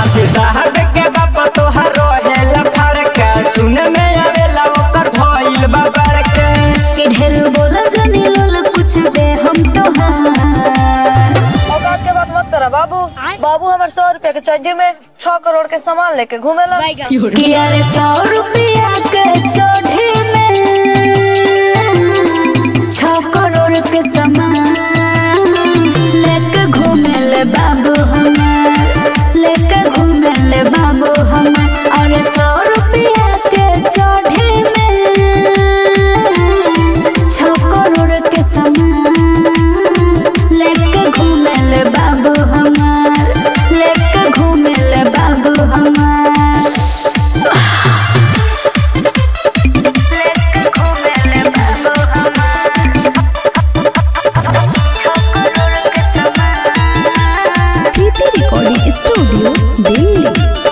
साहब के बाप तोहार रहेला फड़का सुने में आवेला ओकर भइल बा बड़का के ढेर बोला जाने लोल कुछ दे हम तोहार औकात के बात मत करा बाबू बाबू हमारे सौ रुपए के चड्डी में छह करोड़ के सामान लेके घूमेला किया रे सौ रुपया के चोढ़े में छह करोड़ के सामान लेके घूमे ले बाबू हमार लेके घूमे ले बाबू हमार और सौ रुपया के चोढ़े में छह करोड़ के सामान लेके घूमे ले बाबू हमार लेके घूमे ले बाबू हमार लेके घूमे ले बाबू हमार प्रीति रिकॉर्डिंग स्टूडियो दिल्ली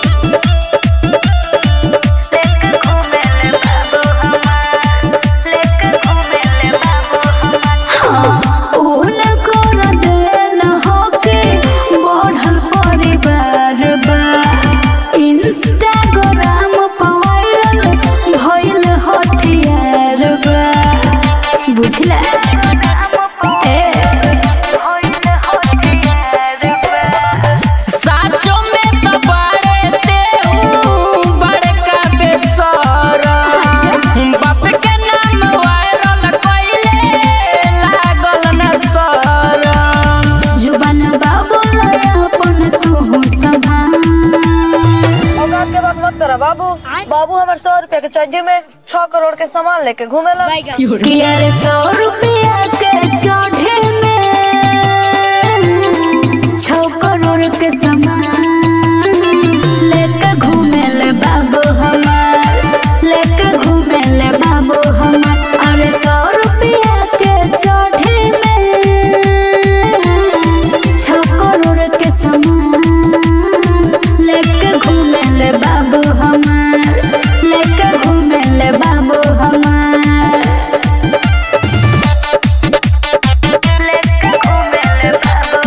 ऊन कर देन होके बढ़ल परिवार बा इंस्टाग्राम पर वायरल भइल हथियार बा बुझला ए साचो में तो बड़े तेहू बड़का बेसरा बाप के नाम वायरल कइले लागल न सरा जुबान बाबू अपन तू संभाल औकात के बात मत करा बाबू बाबू हमारे सौ रुपए के चड्डी में छह करोड़ के सामान लेके घूमेला किया रे सौ रुपया के चढ़े में छह करोड़ के सामान लेके घूमे ले बाबू हमार लेके घूमे ले बाबू हमार और सौ रुपया के चढ़े में छह करोड़ के सामान लेके घूमे ले बाबू हमार लेके घूमे ले बाबू हमार लेके घूमे ले बाबू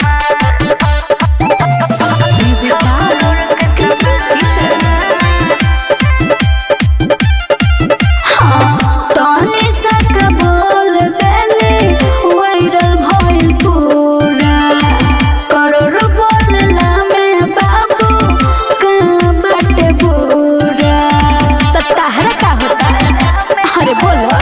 तनी सक बोल देने वायरल भइल पूरा करोड़ बोलला में बाबू का बाटे पूरा त तहरा का होता अरे बोलो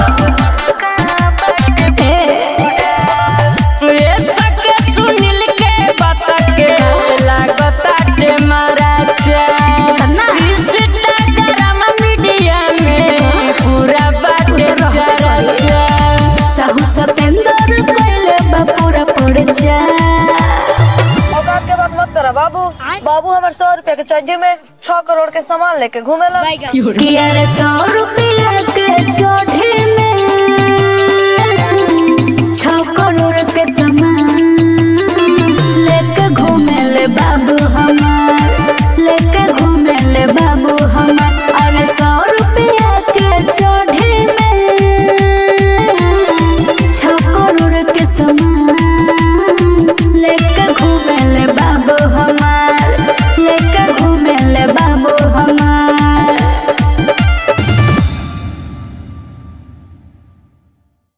ए ये सके सुनील के बात के लागता के मारा चा इंस्टाग्राम मीडिया में पूरा बाटे चर्चा साहू सतेंद्र पहले बापूरा पड़ जा औकात के बात मत करा बाबू बाबू हमारे सौ रुपए के चड्डी में छह करोड़ के सामान लेके घूमेला किया रे सौ रुपया के चढ़े